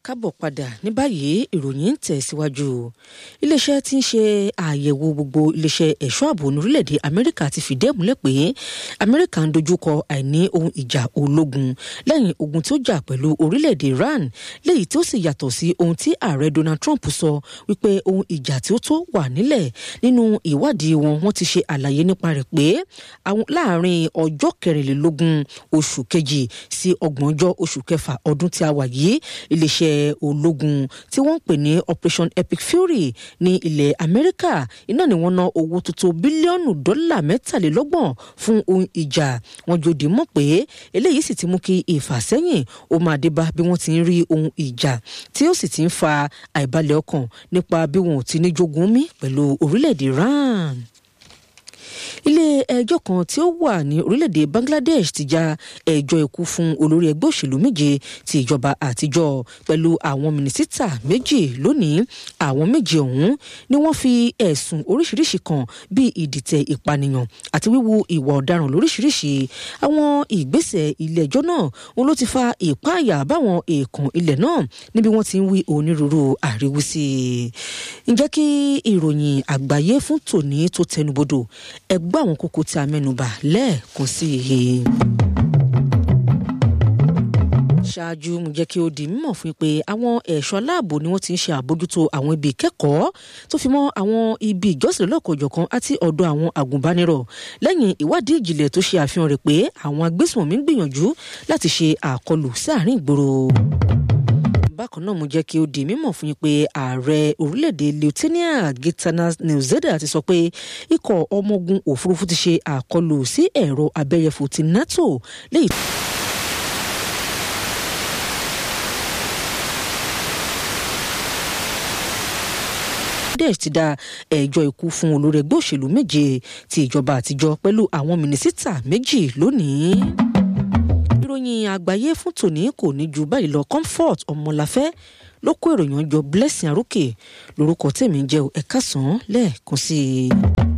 kábọ̀ padà ní báyìí ìròyìn ń tẹ̀síwájú iléeṣẹ́ tí ń ṣe àyẹ̀wò gbogbo iléeṣẹ́ ẹ̀ṣọ́ ààbò ní orílẹ̀-èdè amẹ́ríkà ti fìdí ẹ̀ múlẹ̀ pé amẹ́ríkà ń dojúkọ àìní ohun ìjà ológun lẹ́yìn ogun tí ó jà pẹ̀lú orílẹ̀-èdè iran léyìí tí ó sì yàtọ̀ sí ohun tí ààrẹ donald trump sọ wípé ohun ìjà tí ó tó wà nílẹ̀ nínú ìwádìí wọn wọ́n ti ṣe àlàyé nípa rẹ̀ pé láàrin ọjọ́ kẹrìnlélógún oṣù kejì sí ọgbọ̀njọ́ oṣù kẹfà ọdún tí a wà yìí iléeṣẹ́ ológun tí wọ́n ń pè ní operation epic fury ní ilẹ̀ amẹ́ríkà iná ni wọ́n ná owó tó tó bílíọ̀nù dọ́là mẹ́tàlélọ́gbọ̀n fún ohun ìjà wọn jòdì mọ̀ pé eléyìí sì ti mú kí ìfàsẹ́yìn ó máa dé bá bí wọ́n ti ń rí ohun ìjà tí ó sì ti ń fa àìbalẹ̀ ọkàn nípa bí wọn ò ti ní jogun mí pẹ̀lú orílẹ̀-èdè iran ilé ẹjọ́ kan tí ó wà ní orílẹ̀-èdè bangladesh ti já ẹjọ́ ikú fún olórí ẹgbẹ́ òṣèlú méje ti ìjọba àtijọ́ pẹ̀lú àwọn mínísítà méjì lónìí àwọn méje ọ̀hún ni wọ́n fi ẹ̀sùn oríṣiríṣi kan bíi ìdìtẹ̀ ìpànìyàn àti wíwu ìwà ọ̀daràn lóríṣiríṣi àwọn ìgbésẹ̀ ilé ẹjọ́ náà wọn ló ti fa ìpáàyà báwọn èèkàn ilẹ̀ náà níbi wọ́n ti ń wí onírúurú àríwísí ǹjẹ́ kí ìròyìn àgbáyé fún tòní tó tẹnubodò ẹgbẹ́ àwọn kókó tí a mẹ́nubà lẹ́ẹ̀kan sí i ṣáájú mo jẹ́ kí ó di mímọ̀ fún pé àwọn ẹ̀ṣọ́ aláàbò ni wọ́n ti ń ṣe àbójútó àwọn ibi ìkẹ́kọ̀ọ́ tó fi mọ́ àwọn ibi ìjọsìn lọ́kọ̀ọ̀jọ̀kan àti ọ̀dọ̀ àwọn àgùnbánirọ̀ lẹ́yìn ìwádìí ìjìnlẹ̀ tó ṣe àfihàn rẹ̀ pé àwọn agbésùnmọ̀mí ń gbìyànjú láti ṣe àkọlù sáàrin ìgboro bákan náà mo jẹ́ kí ó di mímọ̀ fún yín pé ààrẹ orílẹ̀-èdè lieutenant gitanas newzeda ti sọ pé ikọ̀ ọmọ ogun òfurufú ti ṣe àkọlù sí ẹ̀rọ abẹ́yẹfò ti nato léyìí. Bangladesh ti dá ẹjọ́ ikú fún olórí ẹgbẹ́ òṣèlú méje ti ìjọba àtijọ́ pẹ̀lú àwọn mínísítà méjì lónìí. ìròyìn àgbáyé fún tòní kò ní ju báyìí lọ comfort ọmọláfẹ́ ló kó ìròyìn ọjọ́ blessing arókè lórúkọ tèmi jẹ́ ẹ̀ka sàn lẹ́ẹ̀kan sí i.